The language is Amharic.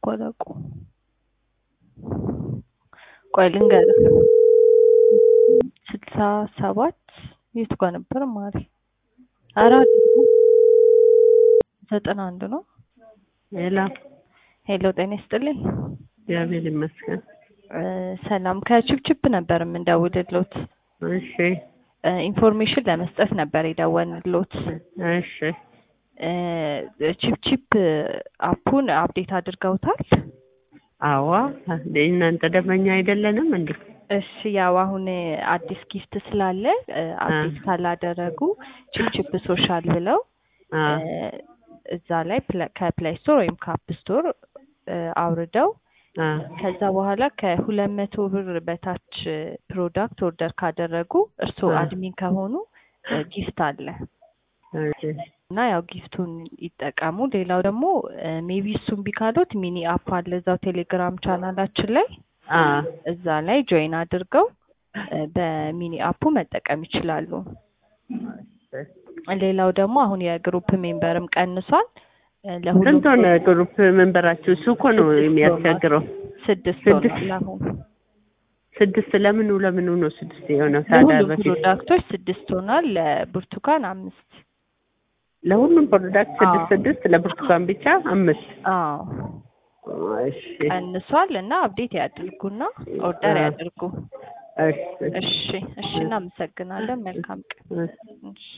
እኮ አላውቀውም። ቆይ ልንገርህ ስልሳ ሰባት የቱ ጋር ነበር ማሪ? ኧረ አይደለም ዘጠና አንድ ነው። ሌላ ሄሎ ጤና ይስጥልኝ። እግዚአብሔር ይመስገን። እ ሰላም ከችፕችፕ ነበር የምንደውልሎት። እሺ እ ኢንፎርሜሽን ለመስጠት ነበር የደወልንሎት። እሺ እ ችፕችፕ አፑን አፕዴት አድርገውታል? አዋ እንደ እናንተ ደንበኛ አይደለንም እንዴ? እሺ ያው አሁን አዲስ ጊፍት ስላለ እ አፕዴት ካላደረጉ ችፕችፕ ሶሻል ብለው አ እ እዛ ላይ ፕለ- ከፕሌይ ስቶር ወይም ከአፕ ስቶር እ አውርደው አ ከዛ በኋላ ከሁለት መቶ ብር በታች ፕሮዳክት ኦርደር ካደረጉ እርስዎ አ አድሚን ከሆኑ እ ጊፍት አለ እሺ እና ያው ጊፍቱን ይጠቀሙ። ሌላው ደግሞ ሜቢ እሱም ቢካሉት ሚኒ አፕ አለ እዛው ቴሌግራም ቻናላችን ላይ አ እዛ ላይ ጆይን አድርገው እ በሚኒ አፑ መጠቀም ይችላሉ። ሌላው ደግሞ አሁን የግሩፕ ሜምበርም ቀንሷል። እ ለሁሉም ስንት ሆነ ግሩፕ መንበራችሁ? እሱ እኮ ነው ስድስት የሚያስቸግረው። ስድስት ስድስት ሆኗል አሁን ስድስት ለምኑ ለምኑ ነው ስድስት የሆነው? ታዲያ ለሁሉም በፊት ፕሮዳክቶች ስድስት ሆኗል። ለብርቱካን አምስት ለሁሉም ፕሮዳክት አዎ ስድስት ስድስት ለብርቱካን ብቻ አምስት አዎ እሺ ቀንሷል እና አፕዴት ያድርጉና ኦርደር አ ያድርጉ። እሺ እሺ እሺ እናመሰግናለን። መልካም ቀን። እሺ እሺ